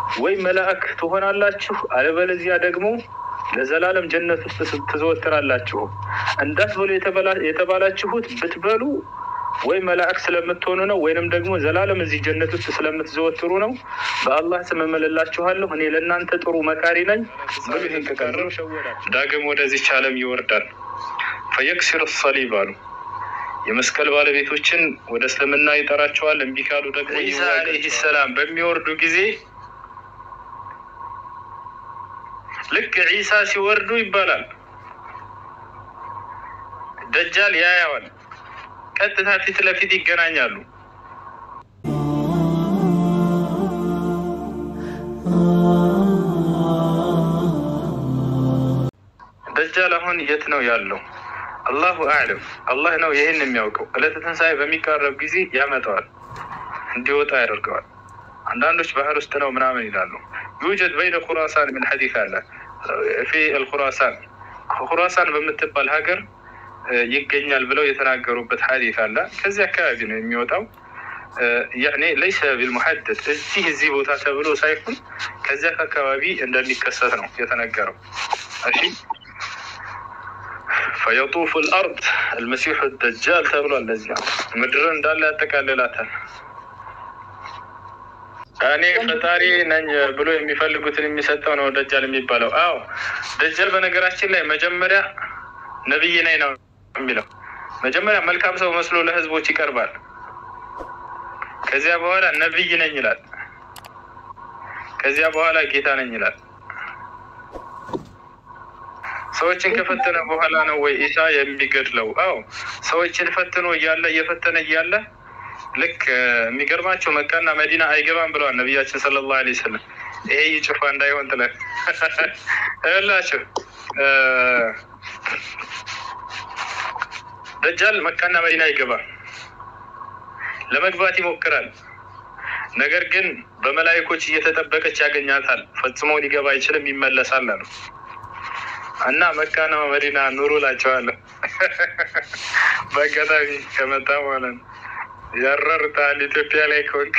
ወይ መላእክ ትሆናላችሁ፣ አለበለዚያ ደግሞ ለዘላለም ጀነት ውስጥ ትዘወትራላችሁ። እንዳትበሉ የተባላችሁት ብትበሉ ወይ መላእክ ስለምትሆኑ ነው፣ ወይንም ደግሞ ዘላለም እዚህ ጀነት ውስጥ ስለምትዘወትሩ ነው። በአላህ ስም እምልላችኋለሁ እኔ ለእናንተ ጥሩ መካሪ ነኝ ብሎ ይህን ከቀረው ዳግም ወደዚች ዓለም ይወርዳል። ፈየክሲር ሰሊብ አሉ የመስቀል ባለቤቶችን ወደ እስልምና ይጠራቸዋል። እምቢ ካሉ ደግሞ ዒሳ ዓለይሂ ሰላም በሚወርዱ ጊዜ ልክ ዒሳ ሲወርዱ ይባላል ደጃል ያያዋል። ቀጥታ ፊት ለፊት ይገናኛሉ። ደጃል አሁን የት ነው ያለው? አላሁ አዕለም። አላህ ነው ይህን የሚያውቀው። ዕለተ ትንሣኤ በሚቃረብ ጊዜ ያመጣዋል፣ እንዲወጣ ያደርገዋል። አንዳንዶች ባህር ውስጥ ነው ምናምን ይላሉ። ዩጀድ በይነ ኩራሳን ምን ሐዲስ አለ ፊ አልኩራሳን ኩራሳን በምትባል ሀገር ይገኛል ብለው የተናገሩበት ሐዲስ አለ። ከዚህ አካባቢ ነው የሚወጣው። ያኔ ለይሰ ቢልሙሐደድ እዚህ እዚህ ቦታ ተብሎ ሳይሆን ከዚያ አካባቢ እንደሚከሰት ነው የተነገረው። እሺ ፈየጡፉ ልአርድ አልመሲሑ ደጃል ተብሏል። ለዚያ ምድርን እንዳለ ያጠቃልላታል። እኔ ፈጣሪ ነኝ ብሎ የሚፈልጉትን የሚሰጠው ነው ደጃል የሚባለው። አዎ ደጃል በነገራችን ላይ መጀመሪያ ነቢይ ነኝ ነው የሚለው። መጀመሪያ መልካም ሰው መስሎ ለህዝቦች ይቀርባል። ከዚያ በኋላ ነቢይ ነኝ ይላል። ከዚያ በኋላ ጌታ ነኝ ይላል። ሰዎችን ከፈተነ በኋላ ነው ወይ ኢሳ የሚገድለው? አዎ ሰዎችን ፈትኖ እያለ እየፈተነ እያለ ልክ የሚገርማቸው መካና መዲና አይገባም ብለዋል ነቢያችን ሰለላሁ ዐለይሂ ወሰለም። ይሄ ይጭፋ እንዳይሆን ጥለን እላቸው ደጃል መካና መዲና አይገባም። ለመግባት ይሞክራል። ነገር ግን በመላይኮች እየተጠበቀች ያገኛታል። ፈጽሞ ሊገባ አይችልም፣ ይመለሳል አሉ እና መካና መዲና ኑሩ እላቸዋለሁ። በአጋጣሚ ከመጣ ማለት ነው ያረርታል ኢትዮጵያ ላይ ከወንክ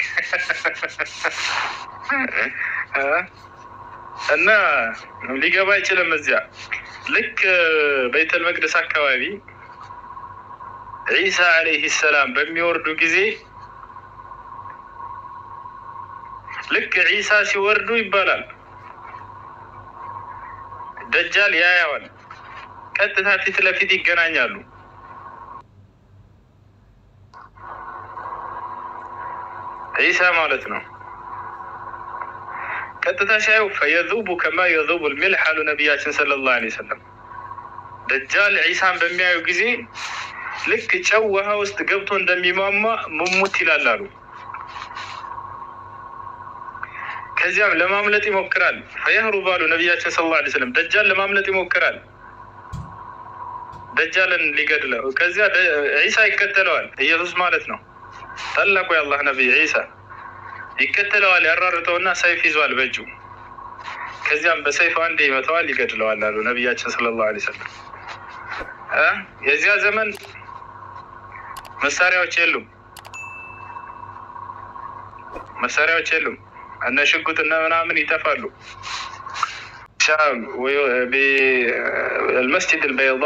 እና ሊገባ አይችልም። እዚያ ልክ በይተል መቅደስ አካባቢ ዒሳ ዓለይሂ ሰላም በሚወርዱ ጊዜ ልክ ዒሳ ሲወርዱ ይባላል ደጃል ያያዋል። ቀጥታ ፊት ለፊት ይገናኛሉ። ዒሳ ማለት ነው። ቀጥታ ሲያዩ ፈየዙቡ ከማ የዙቡ ልሚልሕ አሉ ነቢያችን ሰለላሁ ዐለይሂ ወሰለም። ደጃል ዒሳን በሚያዩ ጊዜ ልክ ጨው ውሃ ውስጥ ገብቶ እንደሚሟሟ ሙሙት ይላል አሉ። ከዚያም ለማምለጥ ይሞክራል። ፈየህሩብ አሉ ነቢያችን ሰለላሁ ዐለይሂ ወሰለም። ደጃል ለማምለጥ ይሞክራል፣ ደጃልን ሊገድለው። ከዚያ ዒሳ ይከተለዋል። ኢየሱስ ማለት ነው ታላቁ የአላህ ነቢይ ዒሳ ይከተለዋል። ያራርተውና ሰይፍ ይዟል በእጁ። ከዚያም በሰይፍ አንዴ ይመተዋል፣ ይገድለዋል አሉ ነቢያችን ሰለላሁ ዐለይሂ ወሰለም። የዚያ ዘመን መሳሪያዎች የሉም፣ መሳሪያዎች የሉም። እነ ሽጉጥ እነ ምናምን ይጠፋሉ። ሻም አልመስጅድ አልበይዳ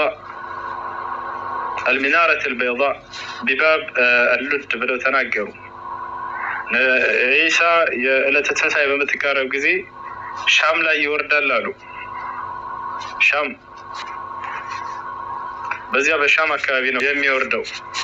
አልሚናረት አልበይዳ ቢባብ አሉድ ብለው ተናገሩ። ዒሳ የዕለተ ትንሣኤ በምትቃረብ ጊዜ ሻም ላይ ይወርዳል አሉ። ሻም በዚያ በሻም አካባቢ ነው የሚወርደው።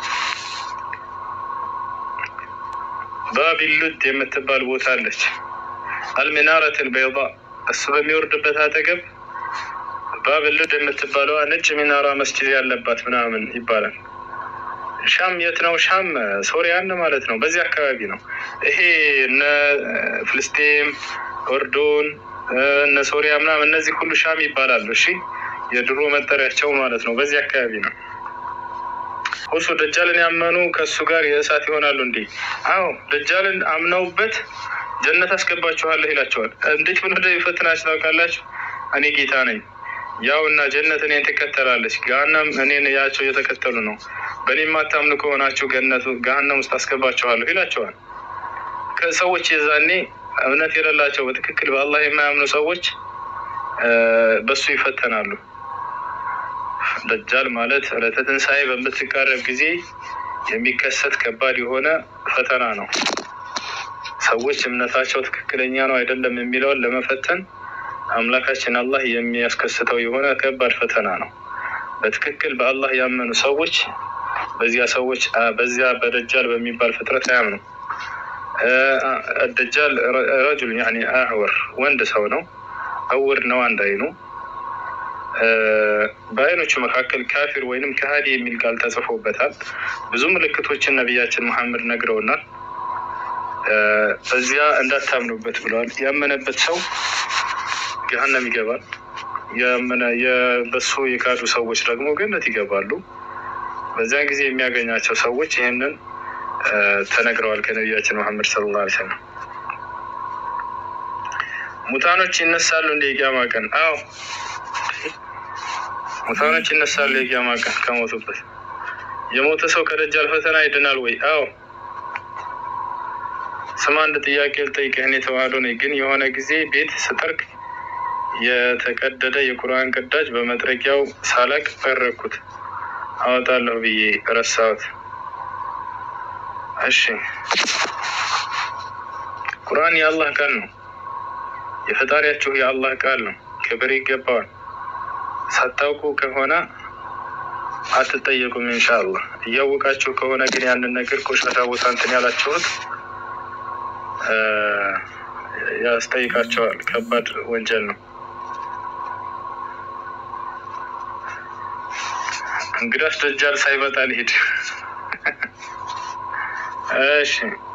ባቢሉድ የምትባል ቦታ አለች። አልሚናረት አልበይዳ እሱ በሚወርድበት አጠገብ ባቢሉድ የምትባለዋ ነጭ ሚናራ መስጂድ ያለባት ምናምን ይባላል። ሻም የት ነው? ሻም ሶሪያን ማለት ነው። በዚህ አካባቢ ነው። ይሄ እነ ፍልስጤም፣ ኦርዶን፣ እነ ሶሪያ ምናምን እነዚህ ሁሉ ሻም ይባላሉ። እሺ የድሮ መጠሪያቸው ማለት ነው። በዚህ አካባቢ ነው። እሱ ደጃልን ያመኑ ከእሱ ጋር የእሳት ይሆናሉ። እንዲህ አዎ፣ ደጃልን አምነውበት ጀነት አስገባችኋለሁ ይላቸዋል። እንዴት ብሎ እንደሚፈትናችሁ ታውቃላችሁ? እኔ ጌታ ነኝ ያው እና ጀነት እኔን ትከተላለች፣ ገሀነም እኔን ያቸው እየተከተሉ ነው። በእኔ የማታምኑ ከሆናችሁ ገነቱ ገሀነም ውስጥ አስገባችኋለሁ ይላቸዋል። ከሰዎች የዛኔ እምነት የሌላቸው በትክክል በአላህ የማያምኑ ሰዎች በሱ ይፈተናሉ። ደጃል ማለት ዕለተ ትንሣኤ በምትቃረብ ጊዜ የሚከሰት ከባድ የሆነ ፈተና ነው። ሰዎች እምነታቸው ትክክለኛ ነው አይደለም የሚለውን ለመፈተን አምላካችን አላህ የሚያስከስተው የሆነ ከባድ ፈተና ነው። በትክክል በአላህ ያመኑ ሰዎች በዚያ ሰዎች በዚያ በደጃል በሚባል ፍጥረት አያምኑ። ደጃል ረጁል ያኒ አዕወር ወንድ ሰው ነው። እውር ነው አንድ አይኑ። በአይኖቹ መካከል ካፊር ወይንም ከሃዲ የሚል ቃል ተጽፎበታል። ብዙ ምልክቶችን ነቢያችን መሐመድ ነግረውናል። በዚያ እንዳታምኑበት ብለዋል። ያመነበት ሰው ገሀነም ይገባል። በሱ የካዱ ሰዎች ደግሞ ገነት ይገባሉ። በዚያን ጊዜ የሚያገኛቸው ሰዎች ይህንን ተነግረዋል ከነቢያችን መሐመድ ሰለላሁ ዐለይሂ ወሰለም። ሙታኖች ይነሳሉ እንደ የቂያማ ቀን? አዎ ሙታኖች ይነሳሉ የቂያማ ቀን ከሞቱበት። የሞተ ሰው ከደጃል ፈተና ይድናል ወይ? አዎ ስማ አንድ ጥያቄ ልጠይቅህ። እኔ ተዋህዶ ነኝ፣ ግን የሆነ ጊዜ ቤት ስጠርግ የተቀደደ የቁርአን ቅዳጅ በመጥረጊያው ሳላቅ ጠረኩት። አወጣለሁ ብዬ ረሳሁት። እሺ ቁርአን የአላህ ቃል ነው። የፈጣሪያችሁ የአላህ ቃል ነው። ክብር ይገባዋል። ሳታውቁ ከሆነ አትጠየቁም። ኢንሻአላህ እያወቃችሁ ከሆነ ግን ያንን ነገር ቆሻሻ ቦታ እንትን ያላችሁት ያስጠይቃቸዋል። ከባድ ወንጀል ነው። እንግዳስ ደጃል ሳይመጣ ልሂድ። እሺ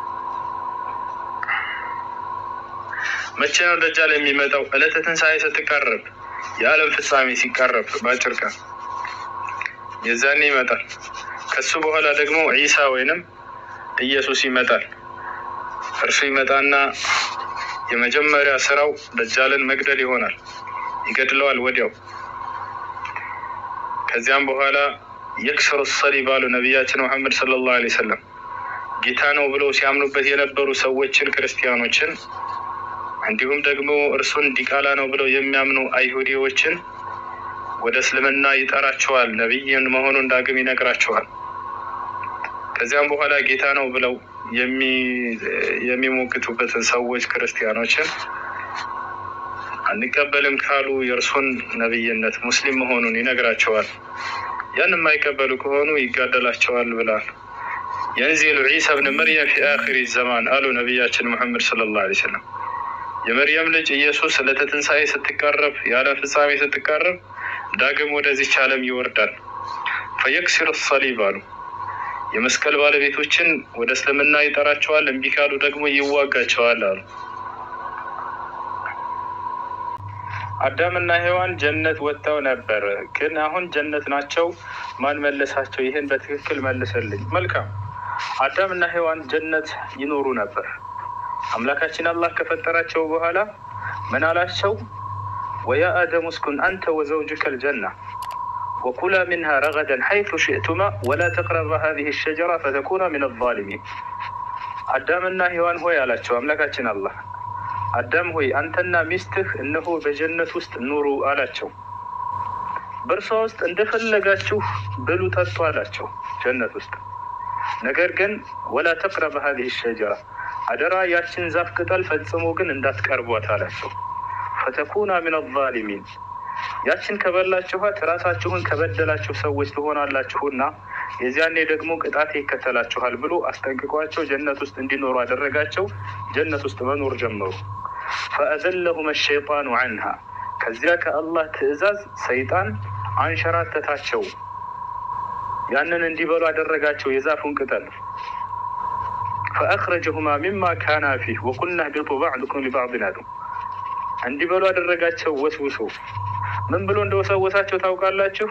መቼ ነው ደጃል የሚመጣው? ዕለተ ትንሣኤ ስትቃረብ፣ የዓለም ፍጻሜ ሲቃረብ በአጭር ቀን የዛኔ ይመጣል። ከሱ በኋላ ደግሞ ዒሳ ወይንም ኢየሱስ ይመጣል። እርሱ ይመጣና የመጀመሪያ ስራው ደጃልን መግደል ይሆናል። ይገድለዋል ወዲያው። ከዚያም በኋላ የክስሩ ሰሊብ አሉ ነቢያችን መሐመድ ሰለላሁ ዐለይሂ ወሰለም ጌታ ነው ብለው ሲያምኑበት የነበሩ ሰዎችን ክርስቲያኖችን፣ እንዲሁም ደግሞ እርሱን ዲቃላ ነው ብለው የሚያምኑ አይሁዲዎችን ወደ እስልምና ይጠራቸዋል። ነቢይን መሆኑን ዳግም ይነግራቸዋል። ከዚያም በኋላ ጌታ ነው ብለው የሚሞግቱበትን ሰዎች ክርስቲያኖችን አንቀበልም ካሉ የእርሱን ነቢይነት ሙስሊም መሆኑን ይነግራቸዋል። ያን የማይቀበሉ ከሆኑ ይጋደላቸዋል ብላል። የንዚሉ ዒሳ ብን መርየም ፊ አኺሪ ዘማን አሉ ነቢያችን ሙሐመድ ሰለላሁ ዐለይሂ ወሰለም። የመርየም ልጅ ኢየሱስ ዕለተ ትንሣኤ ስትቃረብ፣ የዓለም ፍጻሜ ስትቃረብ ዳግም ወደዚች ዓለም ይወርዳል። ፈየክሲሩ ሰሊብ አሉ የመስቀል ባለቤቶችን ወደ እስልምና ይጠራቸዋል። እምቢ ካሉ ደግሞ ይዋጋቸዋል አሉ። አዳምና ሔዋን ጀነት ወጥተው ነበር፣ ግን አሁን ጀነት ናቸው። ማን መለሳቸው? ይህን በትክክል መልስልኝ። መልካም። አዳምና ሔዋን ጀነት ይኖሩ ነበር። አምላካችን አላህ ከፈጠራቸው በኋላ ምን አላቸው? ወያ አደም እስኩን አንተ ወዘውጅከ ልጀና ወኩላ ሚንሃ ረገደን ሐይቱ ሽእቱማ ወላ ተቅረባ ሀዚህ ሸጀራ ፈተኩና ሚን አዛሊሚን። አዳምና ሔዋን ሆይ አላቸው አምላካችን አላህ አዳም ሆይ አንተና ሚስትህ እነሆ በጀነት ውስጥ ኑሩ አላቸው። በእርሷ ውስጥ እንደፈለጋችሁ ብሉ ጠጡ አላቸው ጀነት ውስጥ። ነገር ግን ወላ ተቅረበ ሀዚህ ሸጀራ አደራ ያችን ዛፍ ቅጠል ፈጽሞ ግን እንዳትቀርቧት አላቸው። ፈተኩና ሚን አዛሊሚን ያችን ከበላችኋት ራሳችሁን ከበደላችሁ ሰዎች ትሆናላችሁና የዚያኔ ደግሞ ቅጣት ይከተላችኋል ብሎ አስጠንቅቋቸው ጀነት ውስጥ እንዲኖሩ አደረጋቸው። ጀነት ውስጥ መኖር ጀመሩ። ፈአዘለሁም ሸይጣኑ አንሃ ከዚያ ከአላህ ትዕዛዝ ሰይጣን አንሸራተታቸው። ያንን እንዲበሉ አደረጋቸው የዛፉን ቅጠል። ፈአኽረጀሁማ ሚማ ካና ፊህ ወቁልና ህቢጡ ባዕዱኩም ሊባዕድን አሉ። እንዲበሉ አደረጋቸው ወስውሶ ምን ብሎ እንደወሰወሳቸው ታውቃላችሁ?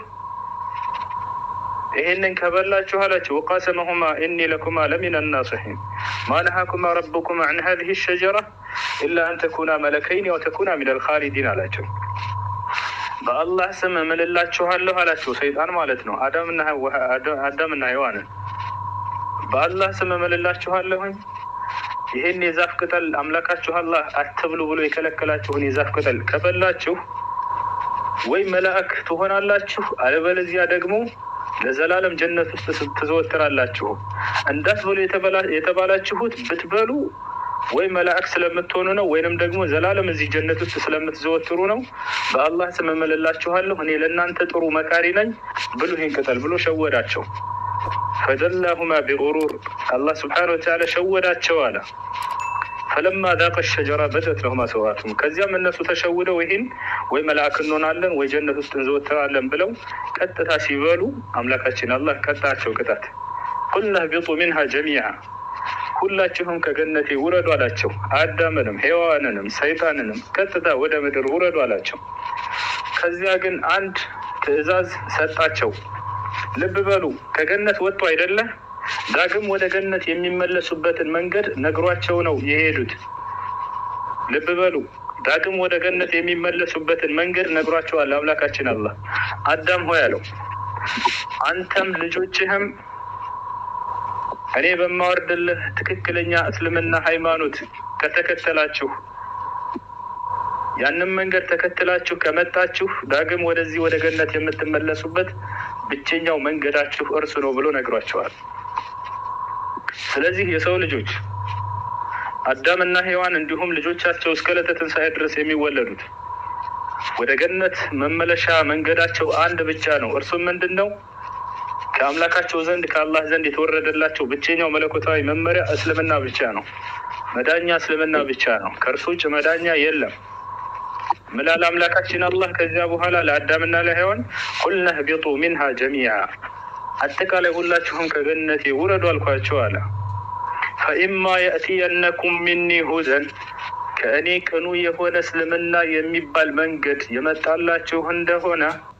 ይሄንን ከበላችሁ አላቸው። ወቃሰመሁማ ኢኒ ለኩማ ለሚን ናስሒን ማ ነሃኩማ ረቡኩማ ዐን ሀዚህ ሸጀራ ኢላ አን ተኩና መለከይን ያው ተኩና ሚነል ኻሊዲን አላቸው። በአላህ ስም እምልላችኋለሁ አላቸው። ሰይጣን ማለት ነው። አዳምና ሔዋንን በአላህ ስም እምልላችኋለሁኝ ይህን የዛፍ ቅጠል አምላካችሁ አላህ አትብሉ ብሎ የከለከላችሁን የዛፍ ቅጠል ከበላችሁ ወይ መላእክ ትሆናላችሁ፣ አለበለዚያ ደግሞ ለዘላለም ጀነት ውስጥ ትዘወትራላችሁ። እንዳትበሉ የተባላችሁት ብትበሉ ወይ መላእክ ስለምትሆኑ ነው፣ ወይንም ደግሞ ዘላለም እዚህ ጀነት ውስጥ ስለምትዘወትሩ ነው። በአላህ ስም እምልላችኋለሁ እኔ ለእናንተ ጥሩ መካሪ ነኝ ብሉ ይህን ቅጠል ብሎ ሸወዳቸው። ፈደላሁማ ቢጉሩር አላህ ስብሓነ ወተዓላ ሸወዳቸው አለ። ፈለማ ዛቀ ሸጀራ በደት ለሁማ ሰዋቱም ከዚያም እነሱ ተሸውደው ይህን ወይ መልአክ እንሆናለን ወይ ጀነት ውስጥ እንዘወትራለን ብለው ቀጥታ ሲበሉ አምላካችን አላህ ቀጣቸው ቅጣት። ቁልና ህቢጡ ሚንሃ ጀሚዓ ሁላችሁም ከገነቴ ውረዱ አላቸው። አዳምንም ሔዋንንም ሰይጣንንም ቀጥታ ወደ ምድር ውረዱ አላቸው። ከዚያ ግን አንድ ትዕዛዝ ሰጣቸው። ልብ በሉ ከገነት ወጡ አይደለ? ዳግም ወደ ገነት የሚመለሱበትን መንገድ ነግሯቸው ነው የሄዱት። ልብ በሉ ዳግም ወደ ገነት የሚመለሱበትን መንገድ ነግሯቸዋል አምላካችን አላህ። አዳም ሆይ አለው አንተም ልጆችህም እኔ በማወርድልህ ትክክለኛ እስልምና ሃይማኖት ከተከተላችሁ ያንን መንገድ ተከትላችሁ ከመጣችሁ ዳግም ወደዚህ ወደ ገነት የምትመለሱበት ብቸኛው መንገዳችሁ እርሱ ነው ብሎ ነግሯቸዋል። ስለዚህ የሰው ልጆች አዳምና ሔዋን እንዲሁም ልጆቻቸው እስከ ዕለተ ትንሣኤ ድረስ የሚወለዱት ወደ ገነት መመለሻ መንገዳቸው አንድ ብቻ ነው። እርሱም ምንድን ነው? ከአምላካቸው ዘንድ ከአላህ ዘንድ የተወረደላቸው ብቸኛው መለኮታዊ መመሪያ እስልምና ብቻ ነው። መዳኛ እስልምና ብቻ ነው። ከእርሱ ውጭ መዳኛ የለም። ምላል አምላካችን አላህ ከዚያ በኋላ ለአዳምና ለሔዋን ቁልነ ህቢጡ ሚንሃ ጀሚዓ አጠቃላይ ሁላችሁም ከገነቴ ውረዱ አልኳቸው አለ። ፈኢማ የእትየነኩም ሚኒ ሁደን ከእኔ ቅኑ የሆነ እስልምና የሚባል መንገድ የመጣላችሁ እንደሆነ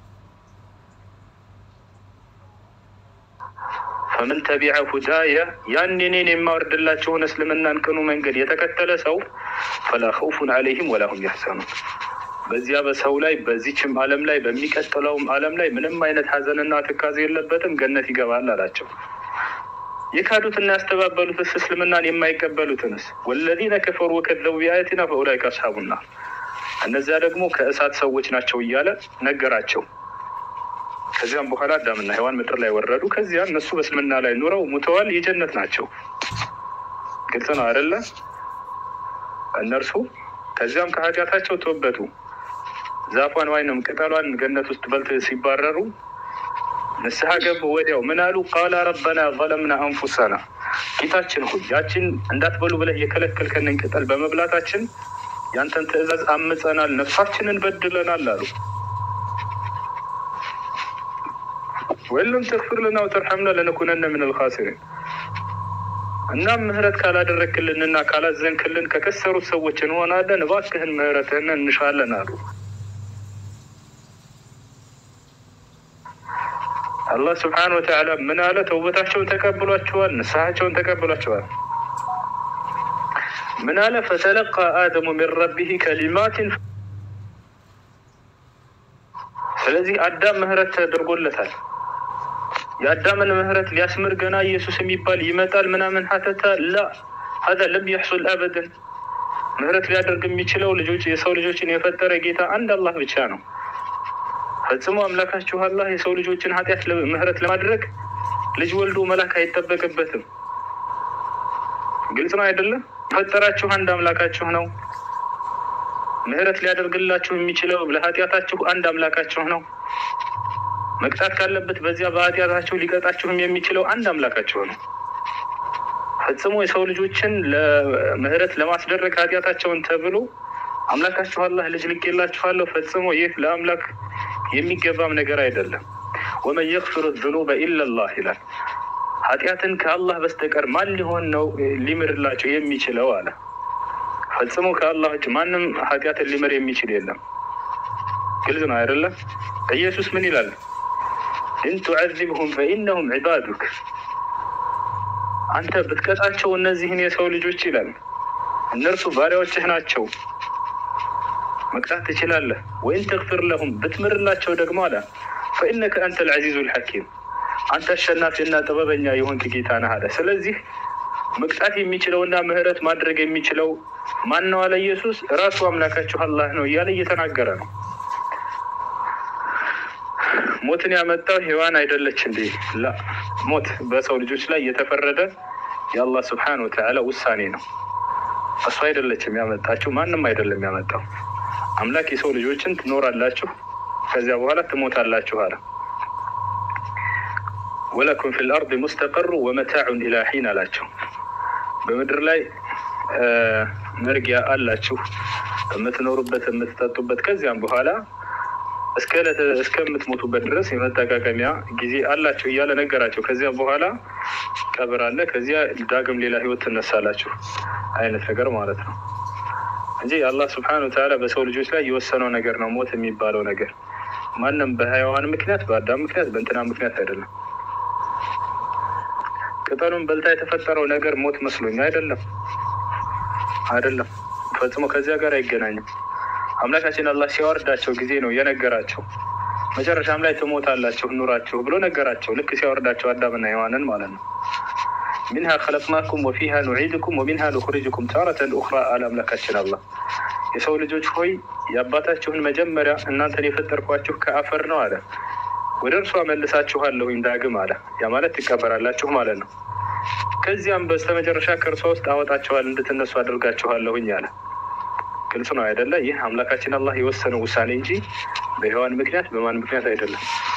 ፈምን ተቢዐ ሁዳየ ያን እኔን የማወርድላችሁን እስልምናን ቅኑ መንገድ የተከተለ ሰው ፈላ ኸውፉን ዐለይሂም ወላ ሁም ያሕዘኑን በዚያ በሰው ላይ በዚችም ዓለም ላይ በሚቀጥለውም ዓለም ላይ ምንም አይነት ሀዘንና ትካዜ የለበትም፣ ገነት ይገባል አላቸው። የካዱትና ያስተባበሉትስ እስልምናን የማይቀበሉትንስ ወለዚነ ከፈሩ ወከዘቡ ቢአያቲና ፈኡላይከ አስሓቡና እነዚያ ደግሞ ከእሳት ሰዎች ናቸው እያለ ነገራቸው። ከዚያም በኋላ አዳምና ሔዋን ምድር ላይ ወረዱ። ከዚያ እነሱ በእስልምና ላይ ኑረው ሙተዋል፣ የጀነት ናቸው። ግልጽ ነው አይደለ? እነርሱ ከዚያም ከኃጢአታቸው ተወበቱ። ዛፏን ወይንም ቅጠሏን ገነት ውስጥ በልተው ሲባረሩ ንስሐ ገቡ። ወዲያው ምን አሉ? ቃላ ረበና ዘለምና አንፉሰና፣ ጌታችን ሆይ ያችን እንዳትበሉ ብለህ የከለከልከንን ቅጠል በመብላታችን ያንተን ትእዛዝ አምፀናል፣ ነፍሳችንን በድለናል አሉ። ወይለም ተግፊር ለና ወተርሐምና ለነኩነነ ምን ልኻሲሪን እናም ምህረት ካላደረክልንና ካላዘንክልን ከከሰሩት ሰዎች እንሆናለን። እባክህን ምህረትህን እንሻለን አሉ። አላህ ስብሓነሁ ወተዓላ ምን አለ? ተውበታቸውን ተቀብሏቸዋል፣ ንስሐቸውን ተቀብሏቸዋል። ምን አለ? ፈተለቃ አደሙ ሚን ረቢህ ከሊማትን ስለዚህ አዳም ምህረት ተደርጎለታል። የአዳምን ምህረት ሊያስምር ገና ኢየሱስ የሚባል ይመጣል ምናምን ሀተታ ላ ሀዛ ለም የሕሱል አበደን ምህረት ሊያደርግ የሚችለው ልጆች የሰው ልጆችን የፈጠረ ጌታ አንድ አላህ ብቻ ነው። ፈጽሞ አምላካችሁ አላህ የሰው ልጆችን ኃጢአት ምህረት ለማድረግ ልጅ ወልዶ መላክ አይጠበቅበትም። ግልጽ ነው አይደለም? የፈጠራችሁ አንድ አምላካችሁ ነው። ምህረት ሊያደርግላችሁ የሚችለው ለኃጢአታችሁ አንድ አምላካችሁ ነው። መቅጣት ካለበት በዚያ በኃጢአታችሁ ሊቀጣችሁም የሚችለው አንድ አምላካችሁ ነው። ፈጽሞ የሰው ልጆችን ለምህረት ለማስደረግ ኃጢአታቸውን ተብሎ አምላካችሁ አላህ ልጅ ልኬላችኋለሁ። ፈጽሞ ይህ ለአምላክ የሚገባም ነገር አይደለም። ወመን የግፊሩ ዝኑበ ኢለላህ ይላል። ኃጢአትን ከአላህ በስተቀር ማን ሊሆን ነው ሊምርላቸው የሚችለው አለ። ፈጽሞ ከአላህ ውጭ ማንም ኃጢአትን ሊምር የሚችል የለም። ግልጽ ነው አይደለም? ኢየሱስ ምን ይላል? ኢን ቱዐዚብሁም ፈኢነሁም ዒባዱክ አንተ ብትቀጣቸው እነዚህን የሰው ልጆች ይላል እነርሱ ባሪያዎችህ ናቸው፣ መቅጣት ትችላለህ። ወይን ተግፊር ለሁም ብትምርላቸው ደግሞ አለ ፈኢነከ አንተ ልዐዚዙ ልሐኪም አንተ አሸናፊና ጥበበኛ የሆንክ ጌታ ነህ አለ። ስለዚህ መቅጣት የሚችለውና ምህረት ማድረግ የሚችለው ማን ነው አለ ኢየሱስ። ራሱ አምላካችሁ አላህ ነው እያለ እየተናገረ ነው። ሞትን ያመጣው ሔዋን አይደለች እንዴ? ላ ሞት በሰው ልጆች ላይ የተፈረደ የአላህ ስብሓነ ወተዓላ ውሳኔ ነው። እሱ አይደለችም ያመጣችሁ፣ ማንም አይደለም ያመጣው። አምላክ የሰው ልጆችን ትኖራላችሁ፣ ከዚያ በኋላ ትሞታላችሁ አለ። ወለኩም ፊል አርድ ሙስተቀሩ ወመታዑን ኢላ ሒን አላቸው። በምድር ላይ መርጊያ አላችሁ የምትኖሩበት የምትጠጡበት፣ ከዚያም በኋላ እስከምትሞቱበት ድረስ የመጠቃቀሚያ ጊዜ አላችሁ እያለ ነገራቸው። ከዚያ በኋላ ቀብር አለ፣ ከዚያ ዳግም ሌላ ህይወት ትነሳላችሁ አይነት ነገር ማለት ነው እንጂ የአላህ ስብሐነሁ ወተዓላ በሰው ልጆች ላይ የወሰነው ነገር ነው ሞት የሚባለው ነገር። ማንም በሀይዋን ምክንያት በአዳም ምክንያት በእንትና ምክንያት አይደለም። ቅጠሉን በልታ የተፈጠረው ነገር ሞት መስሎኝ አይደለም፣ አይደለም ፈጽሞ ከዚያ ጋር አይገናኝም። አምላካችን አላህ ሲያወርዳቸው ጊዜ ነው የነገራቸው። መጨረሻም ላይ ትሞታላችሁ ኑራችሁ ብሎ ነገራቸው። ልክ ሲያወርዳቸው አዳምና ሔዋንን ማለት ነው። ሚንሃ ከለቅናኩም ወፊሃ ኑዒድኩም ወሚንሃ ኑኽሪጅኩም ታረተን ኡኽራ አለ አምላካችን አላህ። የሰው ልጆች ሆይ የአባታችሁን መጀመሪያ እናንተን የፈጠርኳችሁ ከአፈር ነው አለ። ወደ እርሷ መልሳችኋለሁኝ ዳግም አለ። ያ ማለት ትቀበራላችሁ ማለት ነው። ከዚያም በስተመጨረሻ ከእርሷ ውስጥ አወጣችኋል እንድትነሱ አድርጋችኋለሁኝ አለ። ግልጽ ነው አይደለ? ይህ አምላካችን አላህ የወሰነው ውሳኔ እንጂ በሔዋን ምክንያት በማን ምክንያት አይደለም።